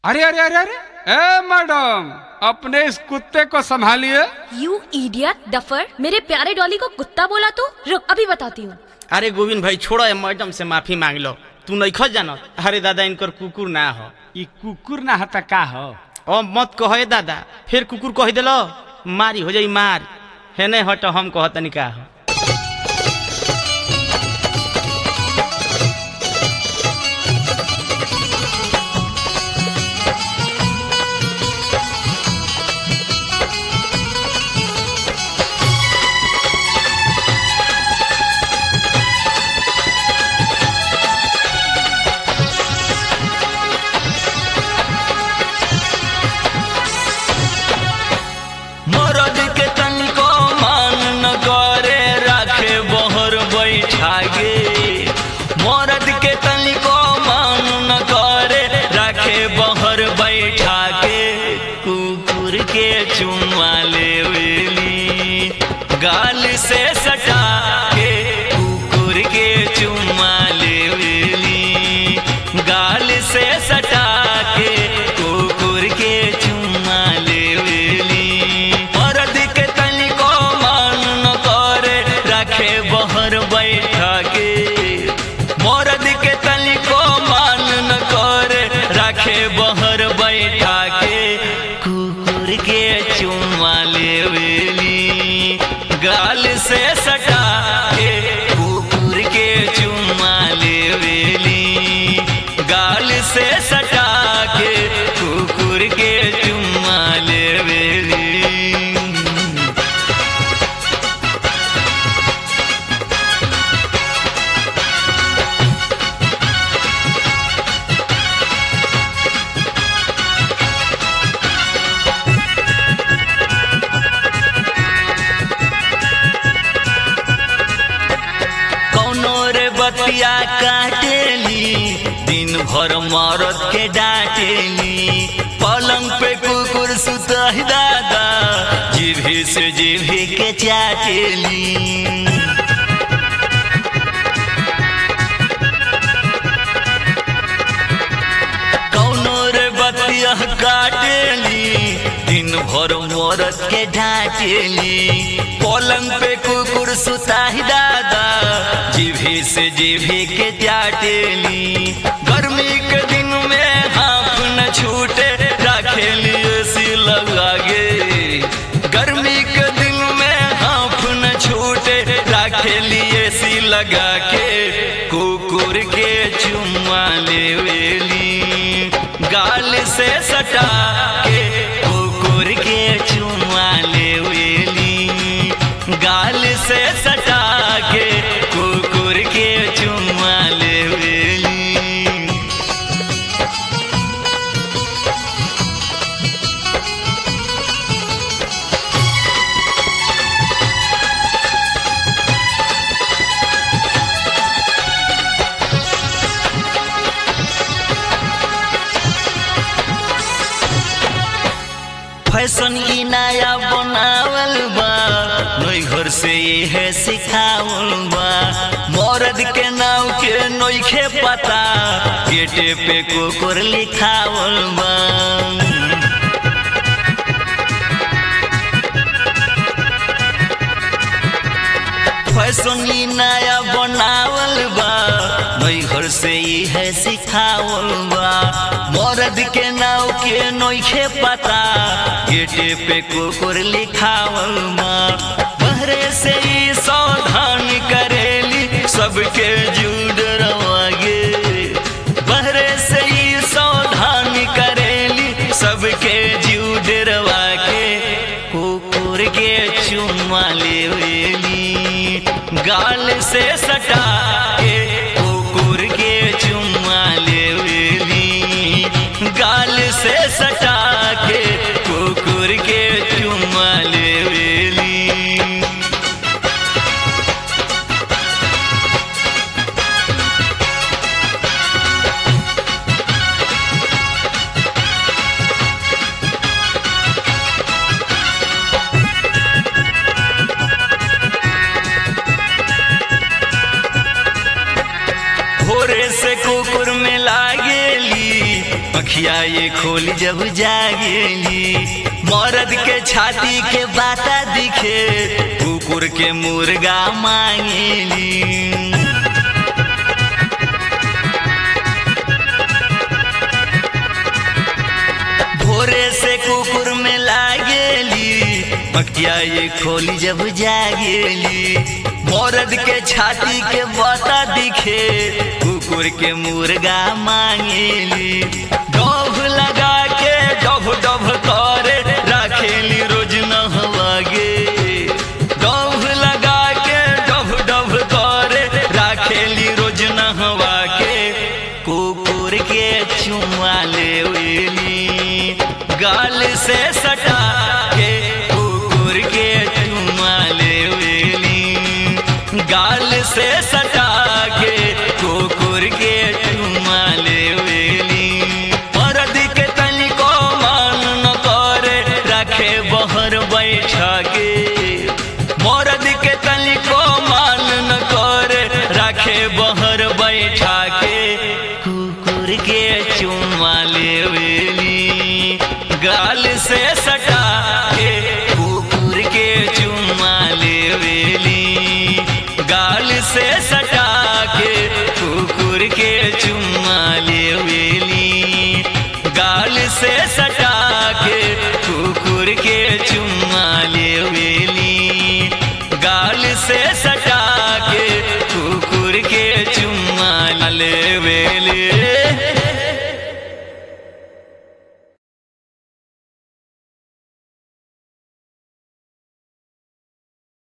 अरे अरे अरे अरे ए मैडम अपने इस कुत्ते को संभालिए यू इडियट डफर मेरे प्यारे डॉली को कुत्ता बोला तू रुक अभी बताती हूँ अरे गोविंद भाई छोड़ो ये मैडम से माफी मांग लो तू नहीं खो जानो अरे दादा इनकर कुकुर ना हो ई कुकुर ना हता का हो ओ मत कहो ए दादा फिर कुकुर कह दिलो मारी हो जाई मार है नहीं हटो हम कहो तनी का हो मरद के तनिको मान न करे राखे बहर बैठा गे मरद के तनिको मान न करे राखे बहर बैठा के कुकुर के चुम्मा लेवेली गाल से सटा के कुकुर के चुम्मा लेवेली गाल से सटा के कुकुर के चुम्मा लेवेली मरद के तनिको मान न करे रखे बहर बैठा के मरद के तनिको मान न करे रखे बहर बैठा के कुकुर के चुम्मा लेवेली गाल से सटा के कुकुर के चुम्मा लेवेली गाल से सटा के कुकुर के चुम्मा लेवेली कौनो रे बतिया काटेली दिन भर मरद के डांटेली पलंग पे कुकुर सुतही दादा जीभी से जीभी के चाटेली कौनो रे बतिया काटेली दिन भर मरद के ढाटेली पलंग पे कुकुर सुताही दादा जीभी से जीभी के चाटेली गर्मी के दिन में हाफ न छूटे रखेली एसी लगा गे गर्मी के दिन में हाफ न छूटे रखेली एसी लगा के कुकुर के चुम्मा लेवेली गाल से सटा के कुकुर के चुम्मा लेवेली गाल से सटा के कुकुर के चुम्मा लेवेली फैशन ई नया बनावल बा नई घर से ये सिखावल बा मर्द के नाव के नइखे पता गेटे पे कुकुर लिखावल बा फैशन ई नया बनावल बा नई घर से ई है सिखावल बा मर्द के नाव के नइखे पता गेटे पे कुकुर लिखावल बा बहरे से ई सावधान करेली सबके जुड़ रवागे बहरे से ई सावधान करेली सबके जुड़ रवा के कुकुर के चुम्मा लेवेली गाल से सटा के कुकुर के चुम्मा लेवेली गाल से सटा के कुकुर के चुम्मा लेवेली भोरे से कुकुर में लागेली अखिया ये खोल जब जागेली मर्द के छाती के बाता दिखे कुकुर के मुर्गा मांगेली भोरे से कुकुर में लागेली मकिया ये खोली जब जागेली मर्द के छाती के बता दिखे कुकुर के मुर्गा मांगेली डभ लगा के डभ डभ करे रखेली रोज नहवागे डभ लगा के डभ डभ करे रखेली रोज नहवा के कुकुर के चुमा लेवेली गाल से सटा के कुकुर के चुमा लेवेली गाल से सटा के कुकुर के चुमा लेवेली मर्द के तनिको मान न करे रखे बहर बैठा के मर्द के तनिको मान न करे रखे बहर बैठा के कुकुर के चुमा